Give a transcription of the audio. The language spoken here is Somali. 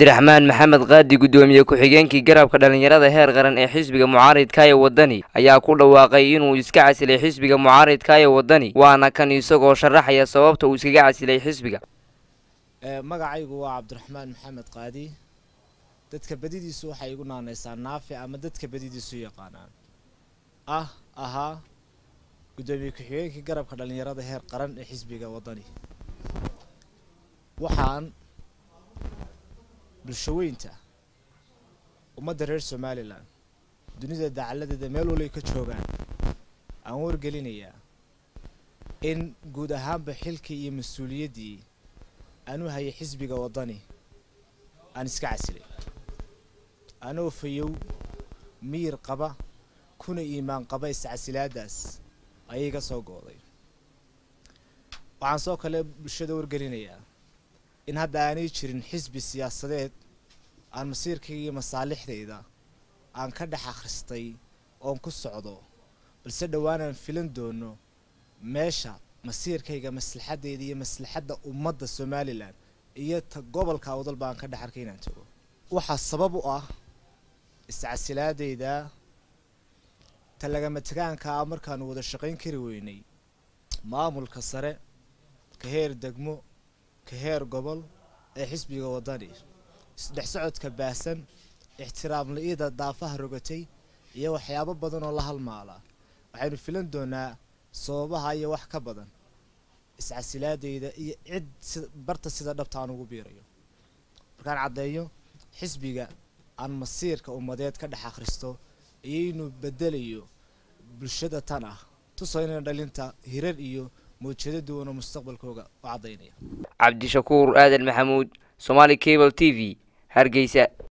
cabdiraxmaan maxamed qaadi guddoomiye ku-xigeenkii garabka dhallinyarada heer qaran ee xisbiga mucaaridka ee waddani ayaa ku dhawaaqay inuu iska casilay xisbiga mucaaridka ee waddani waana kan isagoo sharaxaya sababta uu iskaga casilay xisbiga magacaygu waa cabdiraxmaan maxamed qaadi dadka badidiisu waxay igu naanaysaa naafi ama dadka badidiisu yaqaanaan ah ahaa guddoomiye ku-xigeenkii garabka dhallinyarada heer qaran ee xisbiga waddani waxaan bulshaweynta ummadda reer somalilan dunida dacaladeeda meel walay ka joogaan aan wargelinayaa in guud ahaanba xilkii iyo mas-uuliyaddii aan u hayay xisbiga waddani aan iska casilay anoo fayow miyir qaba kuna iimaan qaba iscasilaadaas ayay ka soo gooday waxaan soo kale bulshada wargelinayaa in hadda aanay jirin xisbi siyaasadeed aan masiirkayga iyo masaalixdayda aan ka dhex akhristay oon ku socdo balse dhowaanaan filan doono meesha masiirkayga maslaxaddayda iyo maslaxadda ummadda somalilan iyo ta gobolka awdalba aan ka dhex arkay inaan tago waxaa sabab u ah iscasilaadayda ta lagama tegaanka ah markaanu wada shaqayn kari weynay maamulka sare ka heer degmo ka heer gobol ee xisbiga waddani isdhex socodka baahsan ixtiraam la-ida daafaha rogatay iyo waxyaabo badan oo la halmaala waxaynu filan doonaa sababaha iyo wax ka badan iscasilaadayda iyo cid si barta sida dhabta aan ugu biirayo markaan caddeeyo xisbiga aan masiirka ummadeed ka dhex akhristo iyo inuu bedelayo bulshada tan ah tusaynana dhalinta hirar iyo mawjado duwan oo mustaqbalkooga u caddaynaya cabdishakuur aadan maxamuud somaali cable t v hargeysa